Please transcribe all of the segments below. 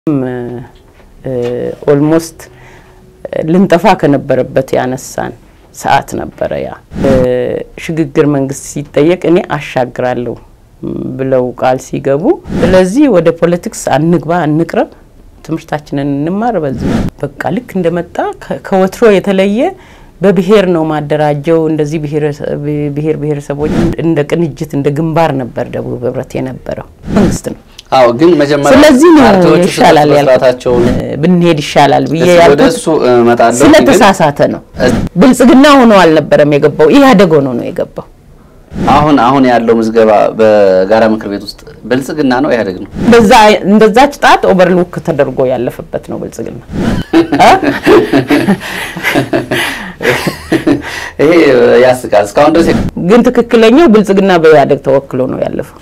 ኦልሞስት ልንጠፋ ከነበረበት ያነሳን ሰዓት ነበረ። ያ ሽግግር መንግስት ሲጠየቅ እኔ አሻግራለሁ ብለው ቃል ሲገቡ፣ ስለዚህ ወደ ፖለቲክስ አንግባ አንቅረብ፣ ትምህርታችንን እንማር። በዚህ በቃ ልክ እንደመጣ ከወትሮ የተለየ በብሔር ነው ማደራጀው። እንደዚህ ብሔር ብሔረሰቦች እንደ ቅንጅት እንደ ግንባር ነበር ደቡብ ህብረት የነበረው መንግስት ነው። አዎ ግን መጀመሪያ ስለዚህ ነው ፓርቲዎቹ ይሻላል መስራታቸውን ብንሄድ ይሻላል ብዬ ወደ ያልኩት እሱ እመጣለሁ። ግን ስለተሳሳተ ነው። ብልጽግና ሆኖ አልነበረም የገባው፣ ኢህአዴግ ሆኖ ነው የገባው። አሁን አሁን ያለው ምዝገባ በጋራ ምክር ቤት ውስጥ ብልጽግና ነው ኢህአዴግ ነው? በዛ እንደዛች ጣት ኦቨርሉክ ተደርጎ ያለፈበት ነው ብልጽግና። ይሄ ያስቃል። እስካሁን ድረስ ግን ትክክለኛው ብልጽግና በኢህአዴግ ተወክሎ ነው ያለፈው።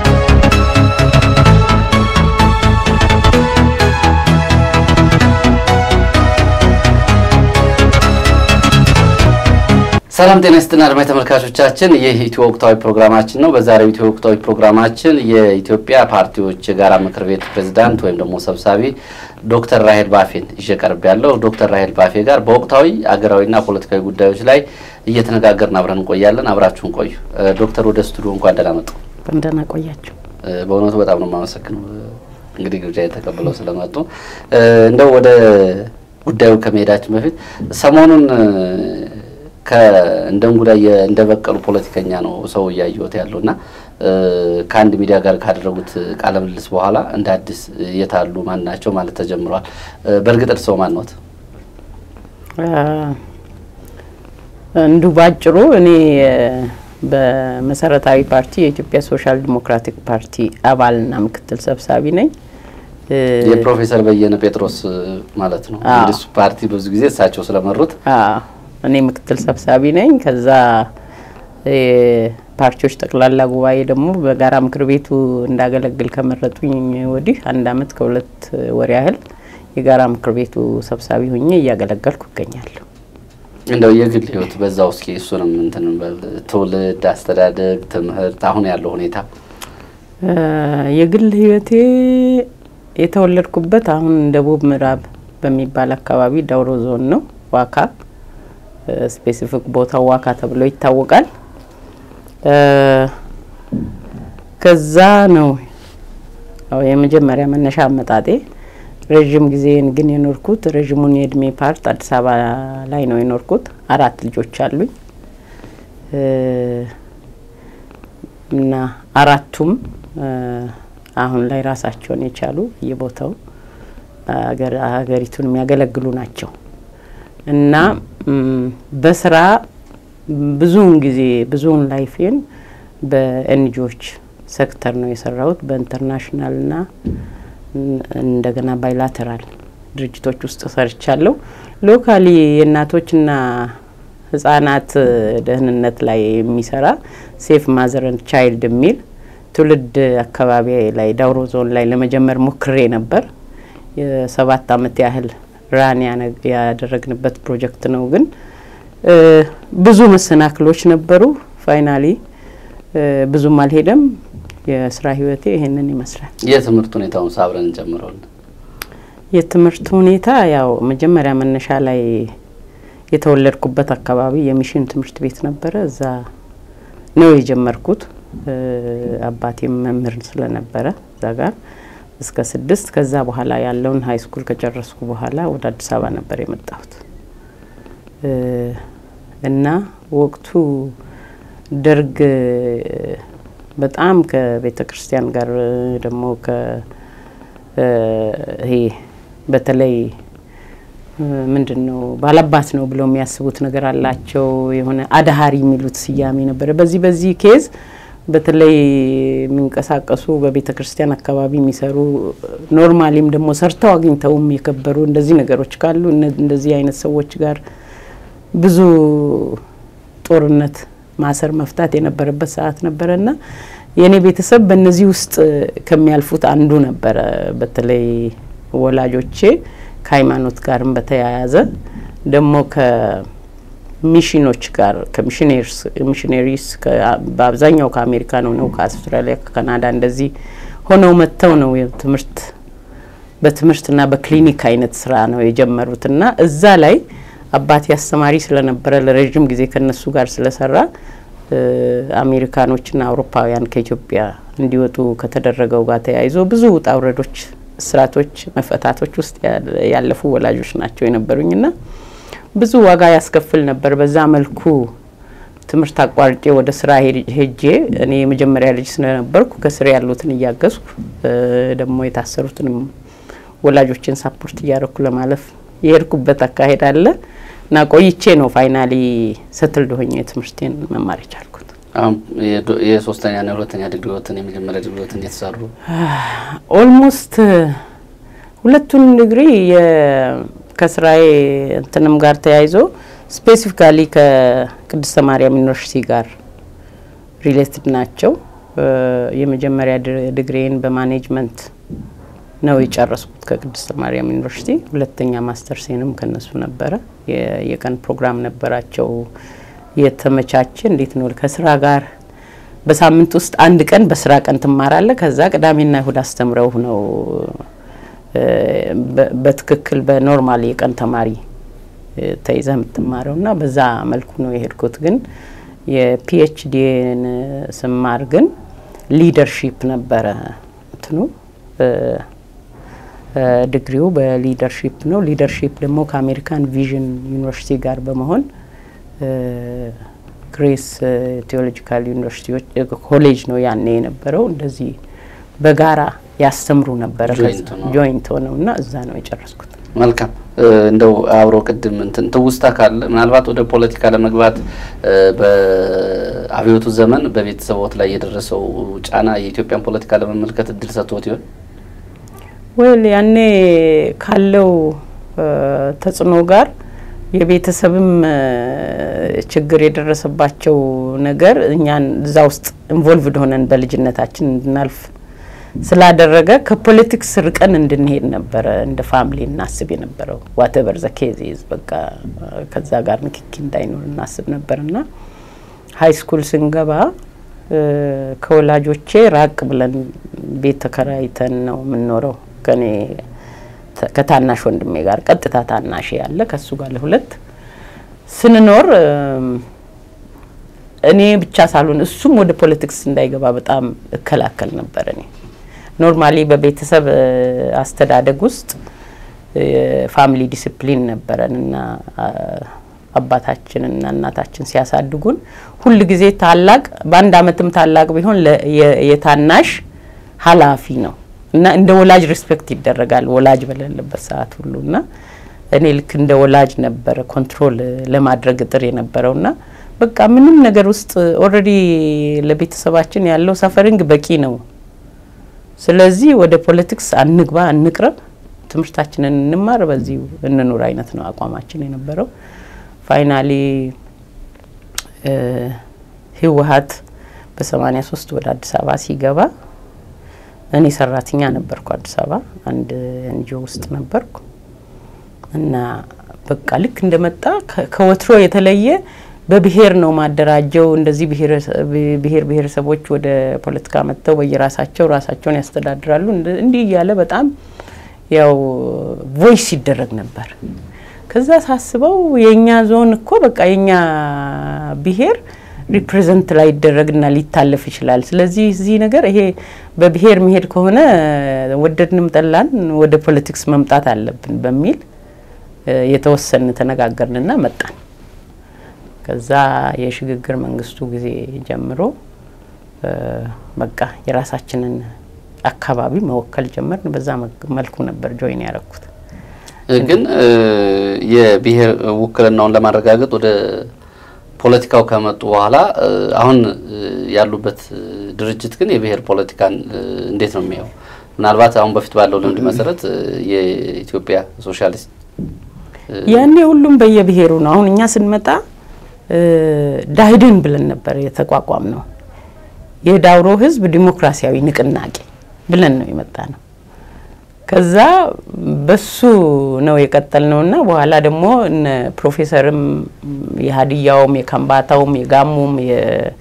ሰላም ጤና ይስጥና አድማጭ ተመልካቾቻችን፣ ይህ ኢትዮ ወቅታዊ ፕሮግራማችን ነው። በዛሬው ኢትዮ ወቅታዊ ፕሮግራማችን የኢትዮጵያ ፓርቲዎች የጋራ ምክር ቤት ፕሬዝዳንት ወይም ደግሞ ሰብሳቢ ዶክተር ራሄል ባፌን ይዤ ቀርብ ያለው ዶክተር ራሄል ባፌ ጋር በወቅታዊ አገራዊና ፖለቲካዊ ጉዳዮች ላይ እየተነጋገርን አብረን እንቆያለን። አብራችሁን ቆዩ። ዶክተር ወደ ስቱዲዮ እንኳን ደህና መጡ። እንደና ቆያቸው። በእውነቱ በጣም ነው የማመሰግነው እንግዲህ ግብዣ ተቀብለው ስለመጡ። እንደው ወደ ጉዳዩ ከመሄዳችን በፊት ሰሞኑን እንደ እንጉዳይ እንደበቀሉ ፖለቲከኛ ነው ሰው እያየሁት ያለው እና ከአንድ ሚዲያ ጋር ካደረጉት ቃለ ምልልስ በኋላ እንደ አዲስ የታሉ ማን ናቸው ማለት ተጀምረዋል። በእርግጥ እርስዎ ማን ኖት? እንዲሁ ባጭሩ እኔ በመሰረታዊ ፓርቲ የኢትዮጵያ ሶሻል ዲሞክራቲክ ፓርቲ አባልና ምክትል ሰብሳቢ ነኝ። የፕሮፌሰር በየነ ጴጥሮስ ማለት ነው። አዎ። እንግዲህ እሱ ፓርቲ ብዙ ጊዜ እሳቸው ስለመሩት አዎ፣ እኔ ምክትል ሰብሳቢ ነኝ። ከዛ የፓርቲዎች ጠቅላላ ጉባኤ ደግሞ በጋራ ምክር ቤቱ እንዳገለግል ከመረጡኝ ወዲህ አንድ አመት ከሁለት ወር ያህል የጋራ ምክር ቤቱ ሰብሳቢ ሁኜ እያገለገልኩ እገኛለሁ። እንደው የግል ህይወት በዛው እስኪ እሱንም እንትን እንበል። ትውልድ፣ አስተዳደግ፣ ትምህርት፣ አሁን ያለው ሁኔታ እ የግል ህይወቴ የተወለድኩበት አሁን ደቡብ ምዕራብ በሚባል አካባቢ ዳውሮ ዞን ነው። ዋካ ስፔሲፊክ ቦታው ዋካ ተብሎ ይታወቃል። እ ከዛ ነው ያው የመጀመሪያ መነሻ አመጣጤ። ረዥም ጊዜን ግን የኖርኩት ረዥሙን የእድሜ ፓርት አዲስ አበባ ላይ ነው የኖርኩት። አራት ልጆች አሉኝ እ እና አራቱም እ አሁን ላይ ራሳቸውን የቻሉ የቦታው ሀገሪቱን የሚያገለግሉ ናቸው እና ም በስራ ብዙውን ጊዜ ብዙውን ላይፌን በኤንጂኦች ሴክተር ነው የሰራሁት። በኢንተርናሽናልና እንደገና ባይላተራል ድርጅቶች ውስጥ ሰርቻለሁ። ሎካሊ የእናቶችና ህጻናት ደህንነት ላይ የሚሰራ ሴፍ ማዘርን ቻይልድ የሚል ትውልድ አካባቢ ላይ ዳውሮ ዞን ላይ ለመጀመር ሞክሬ ነበር። የሰባት አመት ያህል ራን ያደረግንበት ፕሮጀክት ነው። ግን እ ብዙ መሰናክሎች ነበሩ። ፋይናሊ ብዙም አልሄደም። የስራ ህይወቴ ይሄንን ይመስላል። የትምህርት ሁኔታውን ሳብረን እንጨምረውልን። የትምህርት ሁኔታ ያው መጀመሪያ መነሻ ላይ የተወለድኩበት አካባቢ የሚሽን ትምህርት ቤት ነበረ። እዛ ነው የጀመርኩት። እ አባቴም መምህር ስለነበረ እዛ ጋር እስከ ስድስት ከዛ በኋላ ያለውን ሀይ ስኩል ከጨረስኩ በኋላ ወደ አዲስ አበባ ነበር የመጣሁት እ እና ወቅቱ ደርግ በጣም ከቤተ ክርስቲያን ጋር ደግሞ ከ እ ይሄ በተለይ ምንድን ነው ባላባት ነው ብለው የሚያስቡት ነገር አላቸው። የሆነ አድሀሪ የሚሉት ስያሜ ነበረ። በዚህ በዚህ ኬዝ በተለይ የሚንቀሳቀሱ በቤተ ክርስቲያን አካባቢ የሚሰሩ ኖርማሊም ደግሞ ሰርተው አግኝተውም የከበሩ እንደዚህ ነገሮች ካሉ እነ- እንደዚህ አይነት ሰዎች ጋር ብዙ ጦርነት ማሰር መፍታት የነበረበት ሰዓት ነበረ እና የእኔ ቤተሰብ በእነዚህ ውስጥ ከሚያልፉት አንዱ ነበረ። በተለይ ወላጆቼ ከሃይማኖት ጋርም በተያያዘ ደግሞ ከሚሽኖች ጋር ከሚሽነሪስ በአብዛኛው ከአሜሪካ ነው ነው ከአውስትራሊያ ከካናዳ እንደዚህ ሆነው መጥተው ነው የትምህርት በትምህርትና በክሊኒክ አይነት ስራ ነው የጀመሩትና እዛ ላይ አባቴ አስተማሪ ስለነበረ ለረዥም ጊዜ ከነሱ ጋር ስለሰራ አሜሪካኖችና አውሮፓውያን ከኢትዮጵያ እንዲወጡ ከተደረገው ጋር ተያይዞ ብዙ ውጣ ውረዶች፣ እስራቶች፣ መፈታቶች ውስጥ ያለፉ ወላጆች ናቸው የነበሩኝና ብዙ ዋጋ ያስከፍል ነበር። በዛ መልኩ ትምህርት አቋርጬ ወደ ስራ ሄጄ እኔ የመጀመሪያ ልጅ ስለነበርኩ ከስር ያሉትን እያገዝኩ ደግሞ የታሰሩትንም ወላጆችን ሳፖርት እያደረኩ ለማለፍ የሄድኩበት አካሄድ አለ እና ቆይቼ ነው ፋይናሊ ሰትልድ ሆኜ ትምህርቴን መማር የቻልኩት። አሁን የሶስተኛና የሁለተኛ ዲግሪዎትን የመጀመሪያ ዲግሪዎትን የተሰሩ ኦልሞስት ሁለቱን ዲግሪ ከስራዬ እንትንም ጋር ተያይዞ ስፔሲፊካሊ ከቅድስተ ማርያም ዩኒቨርሲቲ ጋር ሪሌትድ ናቸው። የመጀመሪያ ዲግሪን በማኔጅመንት ነው የጨረስኩት ከቅድስተ ማርያም ዩኒቨርሲቲ። ሁለተኛ ማስተርሴንም ከነሱ ነበረ። የቀን ፕሮግራም ነበራቸው የተመቻቸ። እንዴት ነው ከስራ ጋር በሳምንት ውስጥ አንድ ቀን በስራ ቀን ትማራለ። ከዛ ቅዳሜና እሁድ አስተምረው ነው በትክክል በኖርማል የቀን ተማሪ ተይዘ የምትማረው እና በዛ መልኩ ነው የሄድኩት። ግን የፒኤችዲን ስማር ግን ሊደርሺፕ ነበረ እንትኑ ዲግሪው በሊደርሺፕ ነው። ሊደርሺፕ ደግሞ ከአሜሪካን ቪዥን ዩኒቨርሲቲ ጋር በመሆን ግሬስ ቴዎሎጂካል ዩኒቨርሲቲዎች ኮሌጅ ነው ያኔ የነበረው። እንደዚህ በጋራ ያስተምሩ ነበረ ጆይንት ሆነው እና እዛ ነው የጨረስኩት። መልካም እንደው አብሮ ቅድም እንትን ትውስታ ካለ ምናልባት ወደ ፖለቲካ ለመግባት በአብዮቱ ዘመን በቤተሰቦት ላይ የደረሰው ጫና የኢትዮጵያን ፖለቲካ ለመመልከት እድል ሰጥቶት ይሆን? ወይል ያኔ ካለው ተጽዕኖ ጋር የቤተሰብም ችግር የደረሰባቸው ነገር እኛን እዛ ውስጥ ኢንቮልቭድ ሆነን በልጅነታችን እንድናልፍ ስላደረገ ከፖለቲክስ ርቀን እንድንሄድ ነበረ እንደ ፋሚሊ እናስብ የነበረው ዋቴቨር ዘ ኬዝ በቃ ከዛ ጋር ንክኪ እንዳይኖር እናስብ ነበርና ሀይ ስኩል ስንገባ ከወላጆቼ ራቅ ብለን ቤት ተከራይተን ነው የምንኖረው ከኔ ከታናሽ ወንድሜ ጋር ቀጥታ ታናሽ ያለ ከሱ ጋር ለሁለት ስንኖር እኔ ብቻ ሳልሆን እሱም ወደ ፖለቲክስ እንዳይገባ በጣም እከላከል ነበር። እኔ ኖርማሊ በቤተሰብ አስተዳደግ ውስጥ ፋሚሊ ዲስፕሊን ነበረን እና አባታችን እና እናታችን ሲያሳድጉን ሁል ጊዜ ታላቅ በአንድ አመትም ታላቅ ቢሆን የታናሽ ኃላፊ ነው እና እንደ ወላጅ ሪስፔክት ይደረጋል ወላጅ በሌለበት ሰዓት ሁሉ እና እኔ ልክ እንደ ወላጅ ነበረ ኮንትሮል ለማድረግ እጥር የነበረውና በቃ ምንም ነገር ውስጥ ኦልሬዲ ለቤተሰባችን ያለው ሰፈሪንግ በቂ ነው። ስለዚህ ወደ ፖለቲክስ አንግባ፣ አንቅረብ፣ ትምህርታችንን እንማር፣ በዚሁ እንኑር አይነት ነው አቋማችን የነበረው። ፋይናሊ ህወሀት በሰማኒያ ሶስት ወደ አዲስ አበባ ሲገባ እኔ ሰራተኛ ነበርኩ። አዲስ አበባ አንድ ኤንጂኦ ውስጥ ነበርኩ እና በቃ ልክ እንደመጣ ከወትሮ የተለየ በብሔር ነው ማደራጀው። እንደዚህ ብሔር ብሔረሰቦች ወደ ፖለቲካ መጥተው በየራሳቸው ራሳቸውን ያስተዳድራሉ። እንዲህ እያለ በጣም ያው ቮይስ ይደረግ ነበር። ከዛ ሳስበው የእኛ ዞን እኮ በቃ የእኛ ብሔር ሪፕሬዘንት ላይ ይደረግና ሊታለፍ ይችላል። ስለዚህ እዚህ ነገር ይሄ በብሔር መሄድ ከሆነ ወደድንም ጠላን ወደ ፖለቲክስ መምጣት አለብን በሚል የተወሰን ተነጋገርንና መጣን። ከዛ የሽግግር መንግስቱ ጊዜ ጀምሮ በቃ የራሳችንን አካባቢ መወከል ጀመርን። በዛ መልኩ ነበር ጆይን ያደረኩት። ግን የብሔር ውክልናውን ለማረጋገጥ ወደ ፖለቲካው ከመጡ በኋላ አሁን ያሉበት ድርጅት ግን የብሔር ፖለቲካን እንዴት ነው የሚያየው? ምናልባት አሁን በፊት ባለው ልምድ መሰረት የኢትዮጵያ ሶሻሊስት ያኔ ሁሉም በየብሔሩ ነው። አሁን እኛ ስንመጣ ዳይድን ብለን ነበር የተቋቋም ነው። የዳውሮ ህዝብ ዲሞክራሲያዊ ንቅናቄ ብለን ነው የመጣ ነው። ከዛ በሱ ነው የቀጠል ነው እና በኋላ ደግሞ እነ ፕሮፌሰርም የሀዲያውም የከምባታውም የጋሙም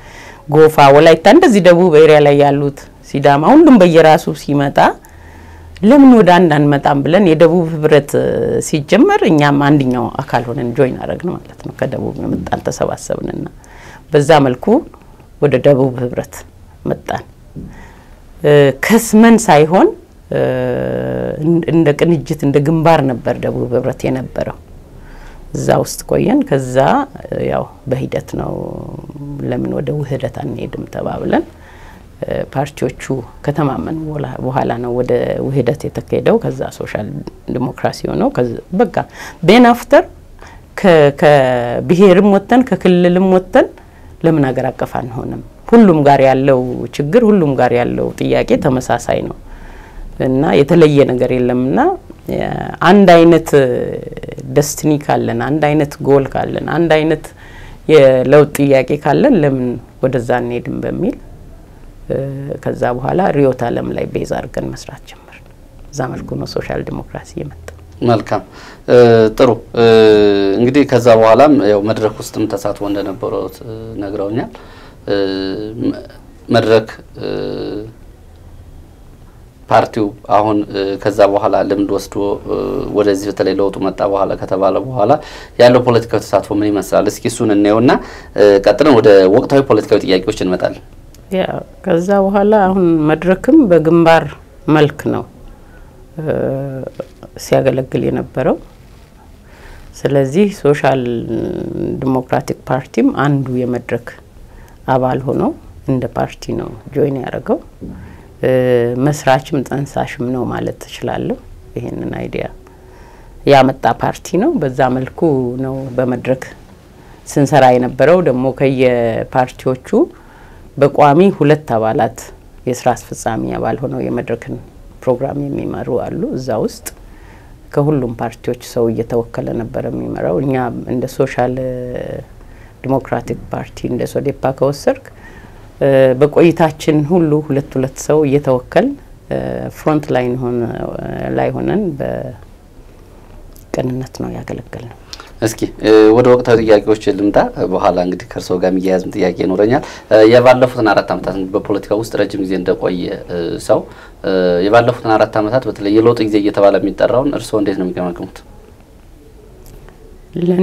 የጎፋ ወላይታ እንደዚህ ደቡብ ኤሪያ ላይ ያሉት ሲዳማ ሁሉም በየራሱ ሲመጣ ለምን ወደ አንድ አንመጣም ብለን የደቡብ ህብረት ሲጀመር እኛም አንድኛው አካል ሆነን ጆይን አደረግን ማለት ነው። ከደቡብ መጣን ተሰባሰብንና በዛ መልኩ ወደ ደቡብ ህብረት መጣን። ከስመን ሳይሆን እንደ ቅንጅት እንደ ግንባር ነበር ደቡብ ህብረት የነበረው። እዛ ውስጥ ቆየን። ከዛ ያው በሂደት ነው ለምን ወደ ውህደት አንሄድም ተባብለን ፓርቲዎቹ ከተማመኑ በኋላ ነው ወደ ውህደት የተካሄደው። ከዛ ሶሻል ዲሞክራሲ ሆነው በቃ ቤን አፍተር ከብሔርም ወጥተን ከክልልም ወጥተን ለምን ሀገር አቀፍ አንሆንም? ሁሉም ጋር ያለው ችግር ሁሉም ጋር ያለው ጥያቄ ተመሳሳይ ነው እና የተለየ ነገር የለምና አንድ አይነት ደስትኒ ካለን፣ አንድ አይነት ጎል ካለን፣ አንድ አይነት የለውጥ ጥያቄ ካለን ለምን ወደዛ እንሄድም በሚል ከዛ በኋላ ሪዮት ዓለም ላይ ቤዝ አድርገን መስራት ጀመር። እዛ መልኩ ነው ሶሻል ዲሞክራሲ የመጣ። መልካም ጥሩ። እንግዲህ ከዛ በኋላም ያው መድረክ ውስጥም ተሳትፎ እንደነበረው ነግረውኛል። መድረክ ፓርቲው አሁን ከዛ በኋላ ልምድ ወስዶ ወደዚህ በተለይ ለውጡ መጣ በኋላ ከተባለ በኋላ ያለው ፖለቲካዊ ተሳትፎ ምን ይመስላል? እስኪ እሱን እናየውና ቀጥለን ወደ ወቅታዊ ፖለቲካዊ ጥያቄዎች እንመጣለን። ያ ከዛ በኋላ አሁን መድረክም በግንባር መልክ ነው ሲያገለግል የነበረው። ስለዚህ ሶሻል ዲሞክራቲክ ፓርቲም አንዱ የመድረክ አባል ሆኖ እንደ ፓርቲ ነው ጆይን ያደረገው። መስራችም ጠንሳሽም ነው ማለት ትችላለሁ። ይሄንን አይዲያ ያመጣ ፓርቲ ነው። በዛ መልኩ ነው በመድረክ ስንሰራ የነበረው። ደግሞ ከየፓርቲዎቹ በቋሚ ሁለት አባላት የስራ አስፈጻሚ አባል ሆነው የመድረክን ፕሮግራም የሚመሩ አሉ። እዛ ውስጥ ከሁሉም ፓርቲዎች ሰው እየተወከለ ነበር የሚመራው። እኛ እንደ ሶሻል ዲሞክራቲክ ፓርቲ እንደ ሶዴፓ ከወሰድክ በቆይታችን ሁሉ ሁለት ሁለት ሰው እየተወከል ፍሮንት ላይን ላይ ሆነን በቅንነት ነው ያገለገል ነው። እስኪ ወደ ወቅታዊ ጥያቄዎች ልምጣ። በኋላ እንግዲህ ከእርስዎ ጋር የሚያያዝም ጥያቄ ይኖረኛል። የባለፉትን አራት ዓመታት በፖለቲካ ውስጥ ረጅም ጊዜ እንደቆየ ሰው የባለፉትን አራት ዓመታት በተለይ የለውጥ ጊዜ እየተባለ የሚጠራውን እርስዎ እንዴት ነው የሚገመግሙት? ለእኔ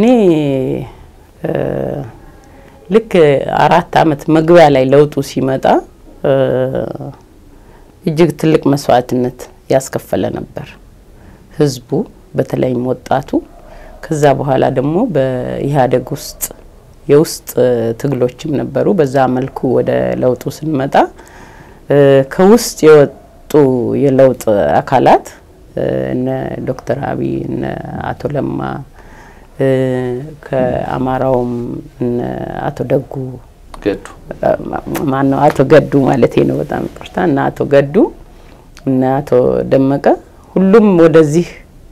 ልክ አራት ዓመት መግቢያ ላይ ለውጡ ሲመጣ እጅግ ትልቅ መስዋዕትነት ያስከፈለ ነበር ህዝቡ፣ በተለይም ወጣቱ። ከዛ በኋላ ደግሞ በኢህአዴግ ውስጥ የውስጥ ትግሎችም ነበሩ። በዛ መልኩ ወደ ለውጡ ስንመጣ ከውስጥ የወጡ የለውጥ አካላት እነ ዶክተር አብይ እነ አቶ ለማ ከአማራውም እነ አቶ ደጉ ገዱ ማን ነው አቶ ገዱ ማለት ነው። በጣም ይቅርታ እና አቶ ገዱ እና አቶ ደመቀ ሁሉም ወደዚህ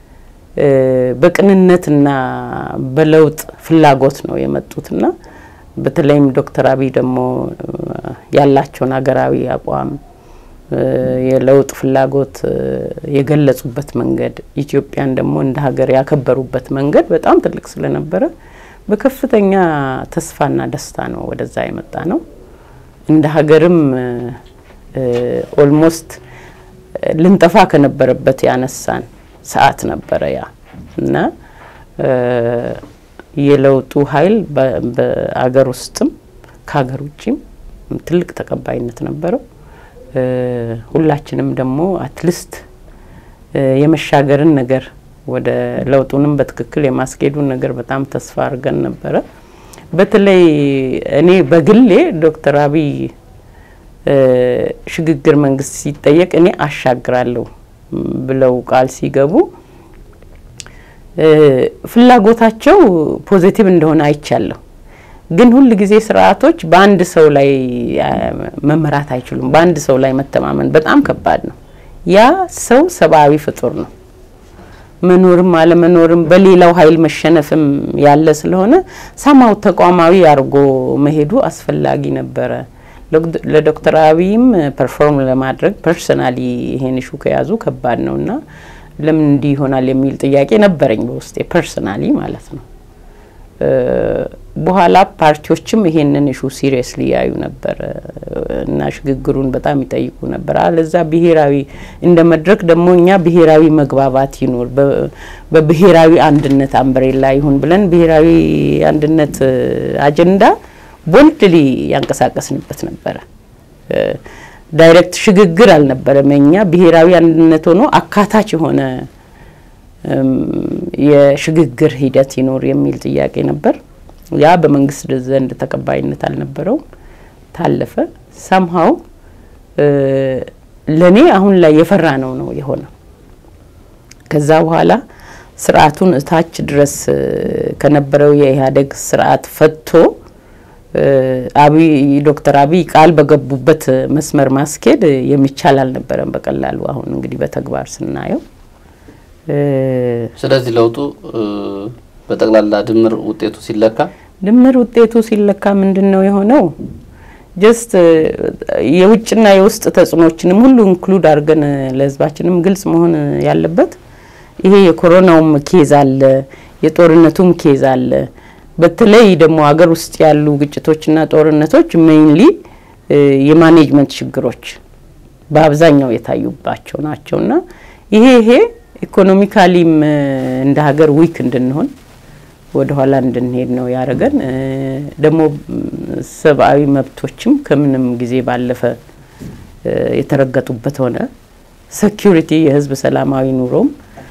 በቅንነትና በለውጥ ፍላጎት ነው የመጡትና በተለይም ዶክተር አብይ ደግሞ ያላቸውን ሀገራዊ አቋም የለውጥ ፍላጎት የገለጹበት መንገድ ኢትዮጵያን ደግሞ እንደ ሀገር ያከበሩበት መንገድ በጣም ትልቅ ስለነበረ በከፍተኛ ተስፋና ደስታ ነው ወደዛ የመጣ ነው። እንደ ሀገርም ኦልሞስት ልንጠፋ ከነበረበት ያነሳን ሰዓት ነበረ ያ እና የለውጡ ኃይል በአገር ውስጥም ከሀገር ውጭም ትልቅ ተቀባይነት ነበረው። ሁላችንም ደግሞ አትሊስት የመሻገርን ነገር ወደ ለውጡንም በትክክል የማስኬዱን ነገር በጣም ተስፋ አድርገን ነበረ። በተለይ እኔ በግሌ ዶክተር አብይ ሽግግር መንግስት ሲጠየቅ እኔ አሻግራለሁ ብለው ቃል ሲገቡ ፍላጎታቸው ፖዚቲቭ እንደሆነ አይቻለሁ። ግን ሁል ጊዜ ስርዓቶች በአንድ ሰው ላይ መመራት አይችሉም። በአንድ ሰው ላይ መተማመን በጣም ከባድ ነው። ያ ሰው ሰብአዊ ፍጡር ነው። መኖርም አለመኖርም በሌላው ኃይል መሸነፍም ያለ ስለሆነ ሰማው ተቋማዊ አድርጎ መሄዱ አስፈላጊ ነበረ። ለዶክተር አብይም ፐርፎርም ለማድረግ ፐርሰናሊ ይሄን ሹ ከያዙ ከባድ ነው እና ለምን እንዲህ ይሆናል የሚል ጥያቄ ነበረኝ በውስጤ ፐርሰናሊ ማለት ነው። በኋላ ፓርቲዎችም ይሄንን ኢሹ ሲሪየስሊ ያዩ ነበር እና ሽግግሩን በጣም ይጠይቁ ነበር። አለዛ ብሔራዊ እንደ መድረክ ደግሞ እኛ ብሔራዊ መግባባት ይኖር በብሔራዊ አንድነት አምብሬላ ይሁን ብለን ብሔራዊ አንድነት አጀንዳ ቦልድሊ ያንቀሳቀስንበት ነበረ። ዳይሬክት ሽግግር አልነበረም። እኛ ብሔራዊ አንድነት ሆኖ አካታች የሆነ የሽግግር ሂደት ይኖር የሚል ጥያቄ ነበር። ያ በመንግስት ዘንድ ተቀባይነት አልነበረውም፣ ታለፈ። ሰምሀው ለእኔ አሁን ላይ የፈራ ነው ነው የሆነው። ከዛ በኋላ ስርዓቱን እታች ድረስ ከነበረው የኢህአዴግ ስርዓት ፈቶ አብይ ዶክተር አብይ ቃል በገቡበት መስመር ማስኬድ የሚቻል አልነበረም በቀላሉ። አሁን እንግዲህ በተግባር ስናየው ስለዚህ ለውጡ በጠቅላላ ድምር ውጤቱ ሲለካ ድምር ውጤቱ ሲለካ ምንድን ነው የሆነው? ጀስት የውጭና የውስጥ ተጽዕኖችንም ሁሉ ኢንክሉድ አድርገን ለህዝባችንም ግልጽ መሆን ያለበት ይሄ የኮሮናውም ኬዝ አለ፣ የጦርነቱም ኬዝ አለ። በተለይ ደግሞ ሀገር ውስጥ ያሉ ግጭቶችና ጦርነቶች ሜይንሊ የማኔጅመንት ችግሮች በአብዛኛው የታዩባቸው ናቸውና ይሄ ይሄ ኢኮኖሚካሊም እንደ ሀገር ዊክ እንድንሆን ወደ ኋላ እንድንሄድ ነው ያደረገን። ደግሞ ሰብአዊ መብቶችም ከምንም ጊዜ ባለፈ የተረገጡበት ሆነ። ሴኪሪቲ የህዝብ ሰላማዊ ኑሮም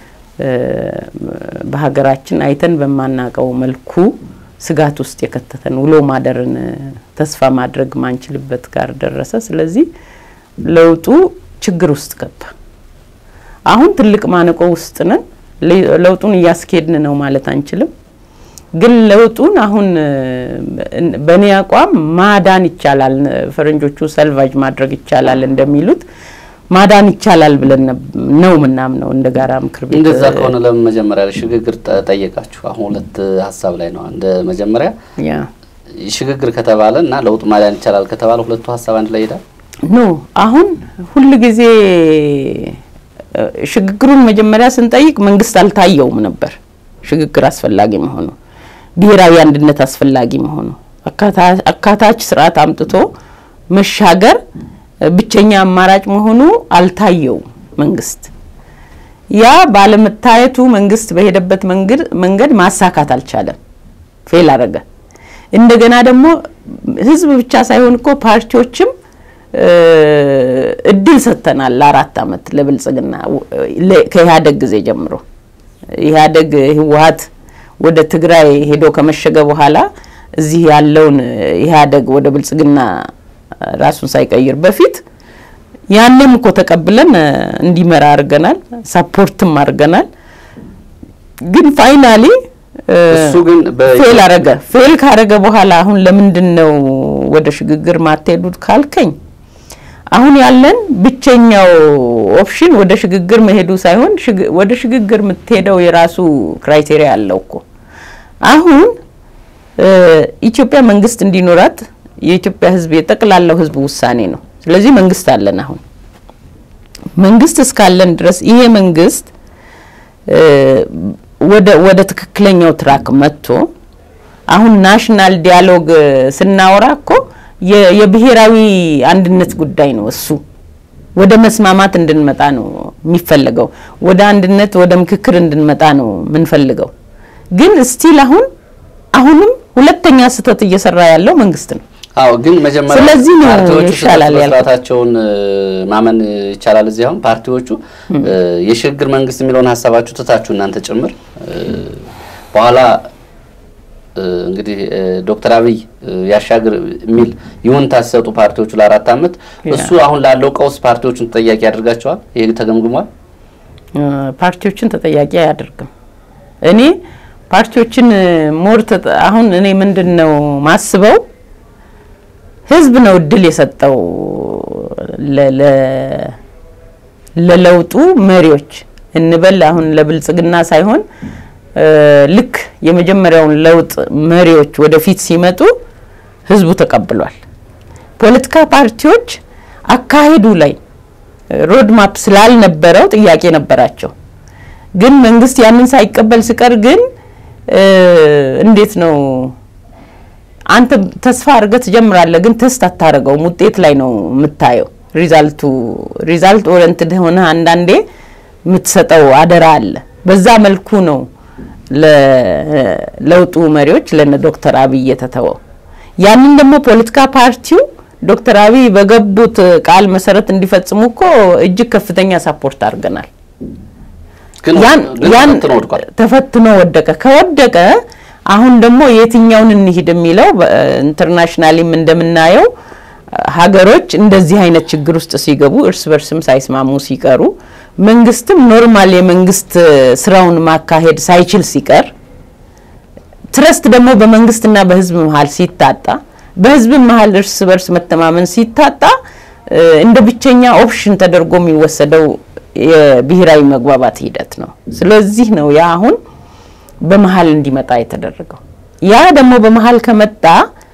በሀገራችን አይተን በማናቀው መልኩ ስጋት ውስጥ የከተተን ውሎ ማደርን ተስፋ ማድረግ ማንችልበት ጋር ደረሰ። ስለዚህ ለውጡ ችግር ውስጥ ገባ። አሁን ትልቅ ማነቆ ውስጥ ነን። ለውጡን እያስኬድን ነው ማለት አንችልም። ግን ለውጡን አሁን በእኔ አቋም ማዳን ይቻላል፣ ፈረንጆቹ ሰልቫጅ ማድረግ ይቻላል እንደሚሉት ማዳን ይቻላል ብለን ነው ምናምነው እንደ ጋራ ምክር ቤት። እንደዛ ከሆነ ለምን መጀመሪያ ሽግግር ጠየቃችሁ? አሁን ሁለት ሀሳብ ላይ ነው። እንደ መጀመሪያ ሽግግር ከተባለ እና ለውጡ ማዳን ይቻላል ከተባለ ሁለቱ ሀሳብ አንድ ላይ ይሄዳል። ኖ አሁን ሁል ጊዜ ሽግግሩን መጀመሪያ ስንጠይቅ መንግስት አልታየውም ነበር ሽግግር አስፈላጊ መሆኑ፣ ብሔራዊ አንድነት አስፈላጊ መሆኑ፣ አካታች ስርዓት አምጥቶ መሻገር ብቸኛ አማራጭ መሆኑ አልታየውም መንግስት። ያ ባለመታየቱ መንግስት በሄደበት መንገድ ማሳካት አልቻለም፣ ፌል አረገ። እንደገና ደግሞ ህዝብ ብቻ ሳይሆን እኮ ፓርቲዎችም እድል ሰጥተናል ለአራት አመት ለብልጽግና ከኢህአዴግ ጊዜ ጀምሮ ኢህአዴግ ህወሀት ወደ ትግራይ ሄዶ ከመሸገ በኋላ እዚህ ያለውን ኢህአዴግ ወደ ብልጽግና ራሱን ሳይቀይር በፊት ያንም እኮ ተቀብለን እንዲመራ አድርገናል፣ ሳፖርትም አድርገናል። ግን ፋይናሊ እሱ ግን ፌል አረገ። ፌል ካረገ በኋላ አሁን ለምንድን ነው ወደ ሽግግር ማትሄዱት ካልከኝ አሁን ያለን ብቸኛው ኦፕሽን ወደ ሽግግር መሄዱ ሳይሆን ወደ ሽግግር የምትሄደው የራሱ ክራይቴሪያ አለው እኮ። አሁን ኢትዮጵያ መንግስት እንዲኖራት የኢትዮጵያ ህዝብ የጠቅላላው ህዝብ ውሳኔ ነው። ስለዚህ መንግስት አለን። አሁን መንግስት እስካለን ድረስ ይሄ መንግስት ወደ ወደ ትክክለኛው ትራክ መጥቶ አሁን ናሽናል ዲያሎግ ስናወራ እኮ የብሔራዊ አንድነት ጉዳይ ነው። እሱ ወደ መስማማት እንድንመጣ ነው የሚፈለገው። ወደ አንድነት ወደ ምክክር እንድንመጣ ነው የምንፈልገው። ግን ስቲል አሁን አሁንም ሁለተኛ ስህተት እየሰራ ያለው መንግስት ነው። አዎ ግን መጀመሪያ ስለዚህ ነው ፓርቲዎቹ ይሻላል ያልኩት። መስራታቸውን ማመን ይቻላል። እዚህ አሁን ፓርቲዎቹ የሽግግር መንግስት የሚለውን ሀሳባችሁ ትታችሁ እናንተ ጭምር በኋላ እንግዲህ ዶክተር አብይ ያሻግር የሚል ይሁንታ ሲሰጡ ፓርቲዎቹ ለአራት አመት እሱ አሁን ላለው ቀውስ ፓርቲዎቹን ተጠያቂ ያደርጋቸዋል። ይሄ ተገምግሟል። ፓርቲዎችን ተጠያቂ አያደርግም። እኔ ፓርቲዎችን ሞር አሁን እኔ ምንድን ነው ማስበው ህዝብ ነው እድል የሰጠው ለለውጡ መሪዎች እንበል አሁን ለብልጽግና ሳይሆን ልክ የመጀመሪያውን ለውጥ መሪዎች ወደፊት ሲመጡ ህዝቡ ተቀብሏል። ፖለቲካ ፓርቲዎች አካሄዱ ላይ ሮድማፕ ስላልነበረው ጥያቄ ነበራቸው። ግን መንግስት ያንን ሳይቀበል ሲቀር ግን እንዴት ነው አንተ ተስፋ አድርገህ ትጀምራለህ፣ ግን ተስት አታደርገውም። ውጤት ላይ ነው የምታየው። ሪዛልቱ ሪዛልት ኦሪየንትድ ሆነ አንዳንዴ የምትሰጠው አደራ አለ። በዛ መልኩ ነው ለለውጡ መሪዎች ለነ ዶክተር አብይ የተተወው። ያንን ደግሞ ፖለቲካ ፓርቲው ዶክተር አብይ በገቡት ቃል መሰረት እንዲፈጽሙ እኮ እጅግ ከፍተኛ ሳፖርት አድርገናል። ያን ተፈትኖ ወደቀ። ከወደቀ አሁን ደግሞ የትኛውን እንሂድ የሚለው ኢንተርናሽናሊም እንደምናየው ሀገሮች እንደዚህ አይነት ችግር ውስጥ ሲገቡ እርስ በርስም ሳይስማሙ ሲቀሩ መንግስትም ኖርማል የመንግስት ስራውን ማካሄድ ሳይችል ሲቀር ትረስት ደግሞ በመንግስትና በህዝብ መሀል ሲታጣ በህዝብ መሀል እርስ በርስ መተማመን ሲታጣ እንደ ብቸኛ ኦፕሽን ተደርጎ የሚወሰደው የብሔራዊ መግባባት ሂደት ነው። ስለዚህ ነው ያ አሁን በመሀል እንዲመጣ የተደረገው። ያ ደግሞ በመሀል ከመጣ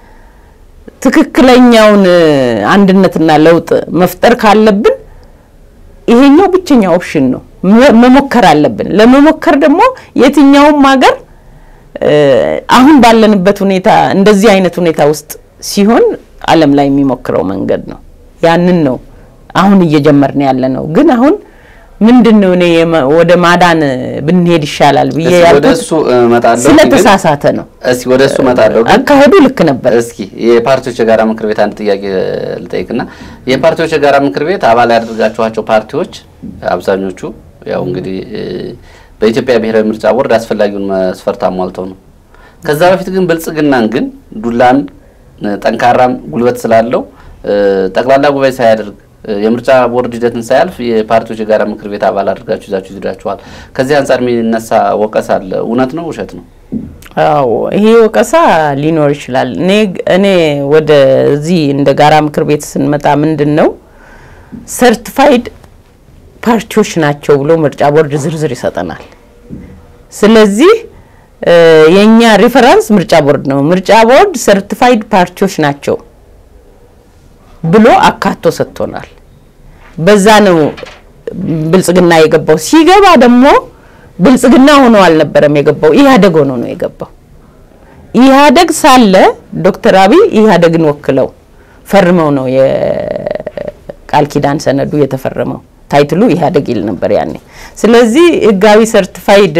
ትክክለኛውን አንድነትና ለውጥ መፍጠር ካለብን ይሄኛው ብቸኛ ኦፕሽን ነው፣ መሞከር አለብን። ለመሞከር ደግሞ የትኛውም ሀገር አሁን ባለንበት ሁኔታ እንደዚህ አይነት ሁኔታ ውስጥ ሲሆን ዓለም ላይ የሚሞክረው መንገድ ነው። ያንን ነው አሁን እየጀመርን ያለ ነው። ግን አሁን ምንድን ነው እኔ ወደ ማዳን ብንሄድ ይሻላል ብዬ ያልኩት ስለተሳሳተ ነው። እስኪ ወደ እሱ እመጣለሁ። አካሄዱ ልክ ነበር። እስኪ የፓርቲዎች የጋራ ምክር ቤት አንድ ጥያቄ ልጠይቅና የፓርቲዎች የጋራ ምክር ቤት አባል ያደርጋችኋቸው ፓርቲዎች አብዛኞቹ ያው እንግዲህ በኢትዮጵያ ብሔራዊ ምርጫ ቦርድ አስፈላጊውን መስፈርት አሟልተው ነው። ከዛ በፊት ግን ብልጽግናን ግን ዱላን ጠንካራም ጉልበት ስላለው ጠቅላላ ጉባኤ ሳያደርግ የምርጫ ቦርድ ሂደትን ሳያልፍ የፓርቲዎች የጋራ ምክር ቤት አባል አድርጋችሁ ይዛችሁ ይሄዳችኋል። ከዚህ አንጻር የሚነሳ ወቀሳ አለ። እውነት ነው ውሸት ነው? አዎ ይሄ ወቀሳ ሊኖር ይችላል። እኔ እኔ ወደዚህ እንደ ጋራ ምክር ቤት ስንመጣ ምንድን ነው ሰርቲፋይድ ፓርቲዎች ናቸው ብሎ ምርጫ ቦርድ ዝርዝር ይሰጠናል። ስለዚህ የኛ ሪፈረንስ ምርጫ ቦርድ ነው። ምርጫ ቦርድ ሰርቲፋይድ ፓርቲዎች ናቸው ብሎ አካቶ ሰጥቶናል። በዛ ነው ብልጽግና የገባው። ሲገባ ደግሞ ብልጽግና ሆኖ አልነበረም የገባው፣ ኢህአዴግ ሆኖ ነው የገባው። ኢህአዴግ ሳለ ዶክተር አብይ ኢህአዴግን ወክለው ፈርመው ነው የቃል ኪዳን ሰነዱ የተፈረመው። ታይትሉ ኢህአዴግ ይል ነበር ያኔ። ስለዚህ ህጋዊ ሰርቲፋይድ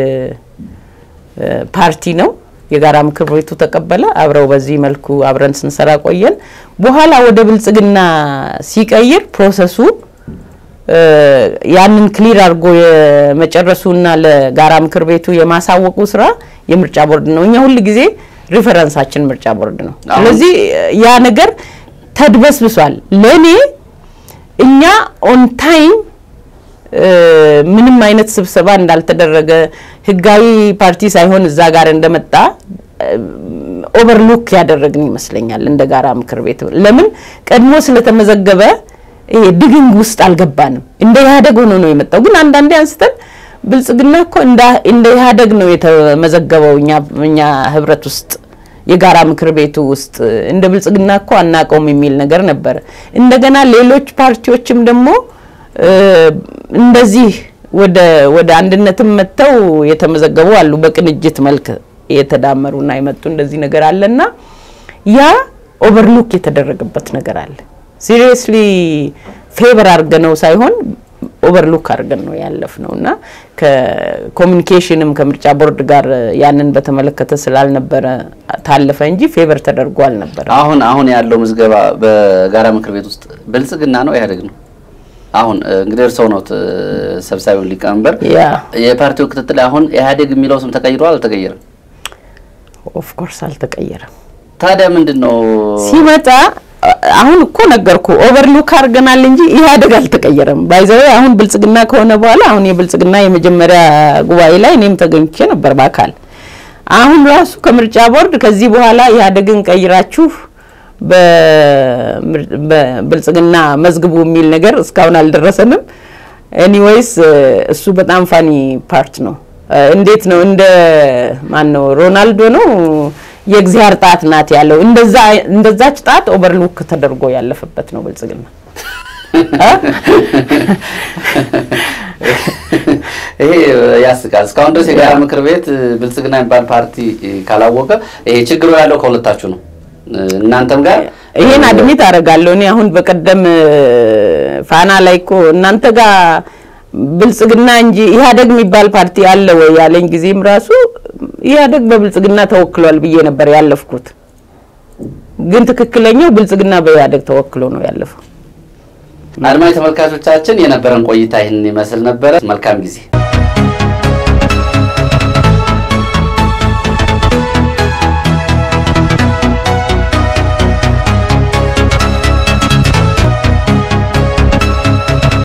ፓርቲ ነው። የጋራ ምክር ቤቱ ተቀበለ። አብረው በዚህ መልኩ አብረን ስንሰራ ቆየን። በኋላ ወደ ብልጽግና ሲቀይር ፕሮሰሱ ያንን ክሊር አድርጎ የመጨረሱና ለጋራ ምክር ቤቱ የማሳወቁ ስራ የምርጫ ቦርድ ነው። እኛ ሁል ጊዜ ሪፈረንሳችን ምርጫ ቦርድ ነው። ስለዚህ ያ ነገር ተድበስብሷል። ለእኔ እኛ ኦን ታይም ምንም አይነት ስብሰባ እንዳልተደረገ ህጋዊ ፓርቲ ሳይሆን እዛ ጋር እንደመጣ ኦቨርሉክ ያደረግን ይመስለኛል እንደ ጋራ ምክር ቤት። ለምን ቀድሞ ስለተመዘገበ ይሄ ድግንግ ውስጥ አልገባንም። እንደ ኢህአዴግ ሆኖ ነው የመጣው። ግን አንዳንዴ አንስተን ብልጽግና እኮ እንደ ኢህአዴግ ነው የተመዘገበው እኛ እኛ ህብረት ውስጥ የጋራ ምክር ቤቱ ውስጥ እንደ ብልጽግና እኮ አናቀውም የሚል ነገር ነበረ። እንደገና ሌሎች ፓርቲዎችም ደግሞ እንደዚህ ወደ ወደ አንድነትም መጥተው የተመዘገቡ አሉ። በቅንጅት መልክ የተዳመሩና የመጡ እንደዚህ ነገር አለና ያ ኦቨርሉክ የተደረገበት ነገር አለ። ሲሪየስሊ ፌቨር አድርገነው ሳይሆን ኦቨርሉክ አድርገን ነው ያለፍ ነው እና ከኮሚኒኬሽንም ከምርጫ ቦርድ ጋር ያንን በተመለከተ ስላልነበረ ታለፈ እንጂ ፌቨር ተደርጎ አልነበረ። አሁን አሁን ያለው ምዝገባ በጋራ ምክር ቤት ውስጥ ብልጽግና ነው ኢህአዴግ ነው? አሁን እንግዲህ እርስዎ ነው ሰብሳቢውን ሊቀመንበር። የፓርቲው ክትትል አሁን ኢህአዴግ የሚለው ስም ተቀይሯል አልተቀየረም? ኦፍኮርስ አልተቀየረም። ታዲያ ምንድን ነው ሲመጣ አሁን እኮ ነገርኩ ኦቨርሉክ አድርገናል እንጂ ኢህአዴግ አልተቀየረም። ባይዘው አሁን ብልጽግና ከሆነ በኋላ አሁን የብልጽግና የመጀመሪያ ጉባኤ ላይ እኔም ተገኝቼ ነበር በአካል። አሁን ራሱ ከምርጫ ቦርድ ከዚህ በኋላ ኢህአዴግን ቀይራችሁ በብልጽግና መዝግቡ የሚል ነገር እስካሁን አልደረሰንም። ኤኒዌይስ እሱ በጣም ፋኒ ፓርት ነው። እንዴት ነው እንደ ማን ነው ሮናልዶ ነው የእግዚአብሔር ጣት ናት ያለው እንደዛ እንደዛች ጣት ኦቨርሉክ ተደርጎ ያለፈበት ነው ብልጽግና። ይሄ ያስቃል። እስካሁን ድረስ የጋራ ምክር ቤት ብልጽግና የሚባል ፓርቲ ካላወቀ ይሄ ችግሩ ያለው ከሁለታችሁ ነው። እናንተም ጋር ይሄን አድሚት አደርጋለሁ። እኔ አሁን በቀደም ፋና ላይ እኮ እናንተ ጋር ብልጽግና እንጂ ኢህአዴግ የሚባል ፓርቲ አለ ወይ ያለኝ ጊዜም ራሱ ኢህአዴግ በብልጽግና ተወክሏል ብዬ ነበር ያለፍኩት። ግን ትክክለኛው ብልጽግና በኢህአዴግ ተወክሎ ነው ያለፈው። አድማጭ ተመልካቾቻችን የነበረን ቆይታ ይህንን ይመስል ነበረ። መልካም ጊዜ